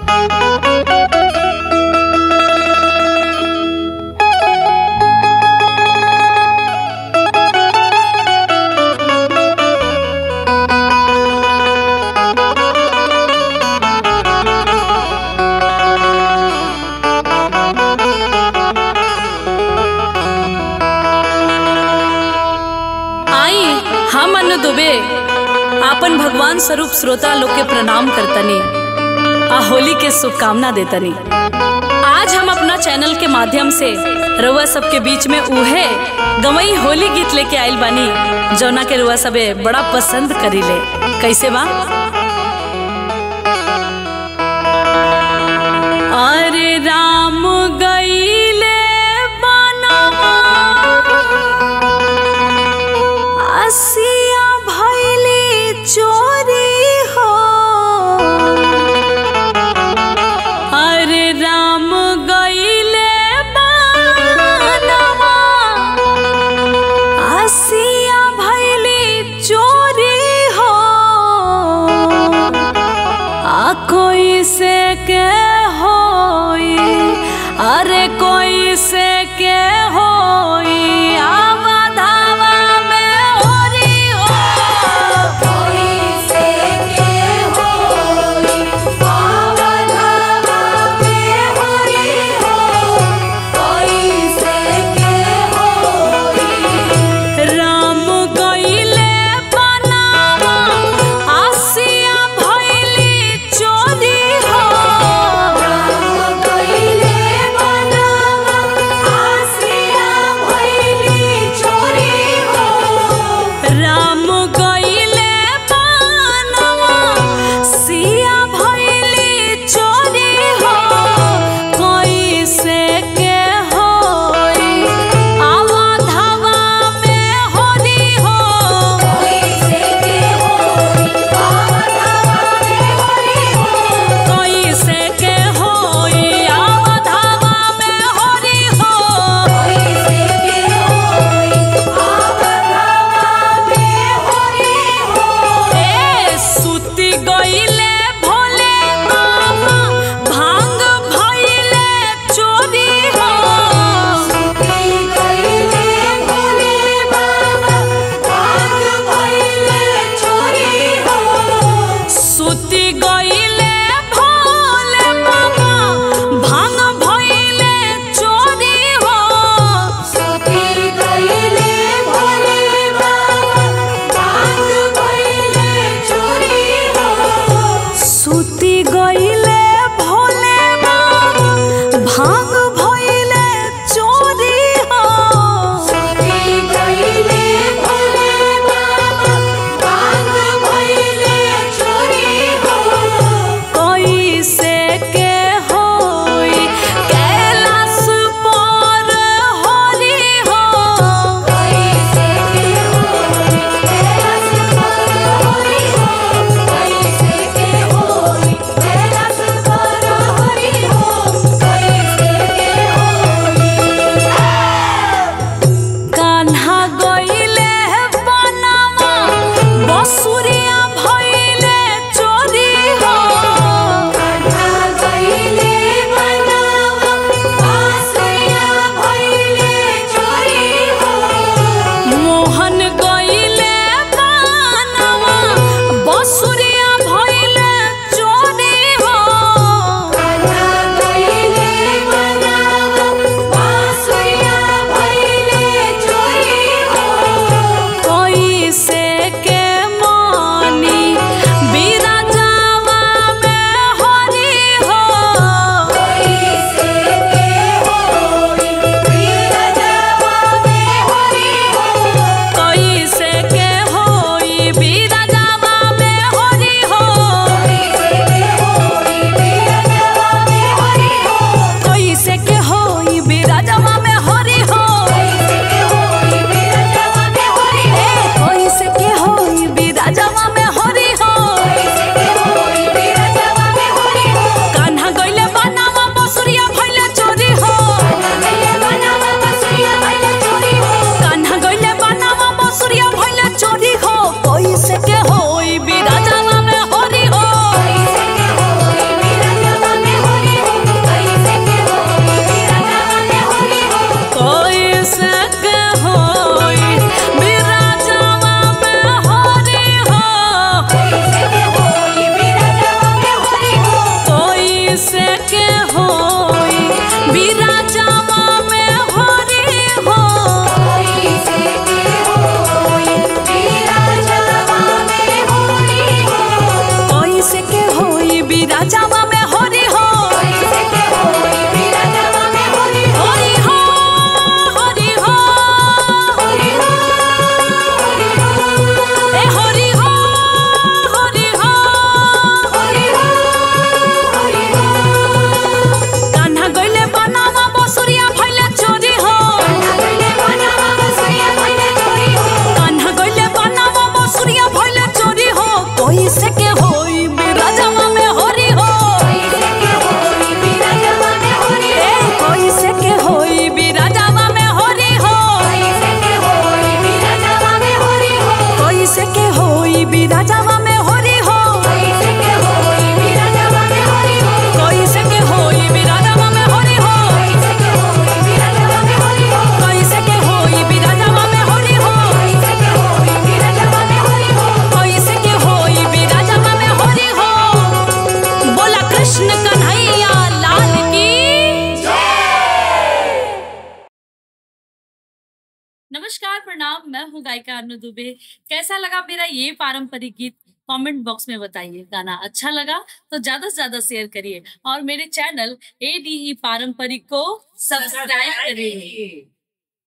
आई हम अनु दुबे आपन भगवान स्वरूप श्रोता लोग के प्रणाम करतनी आ होली के शुभकामना देतनी आज हम अपना चैनल के माध्यम से रउआ सबके बीच में उहे गवई होली गीत लेके आइल बानी जौना के रउआ सबे बड़ा पसंद करीले कैसे बा अरे राम गईले बनवा आसिया भैली चोरी हो अरे राम गईले बनवा आसिया भैली चोरी हो आ कोई से के होई अरे कोई से के होई आवा धावा में होरी हो कोई से के होई आवा धावा में होरी हो कोई से के होई राम गईले बनावा आसिया भइली चोरी हो राम कइले बनावा आसिया भइली हूँ गायिका अनु दुबे कैसा लगा मेरा ये पारंपरिक गीत कमेंट बॉक्स में बताइए गाना अच्छा लगा तो ज्यादा से ज्यादा शेयर करिए और मेरे चैनल ए डी पारंपरिक को सब्सक्राइब करिए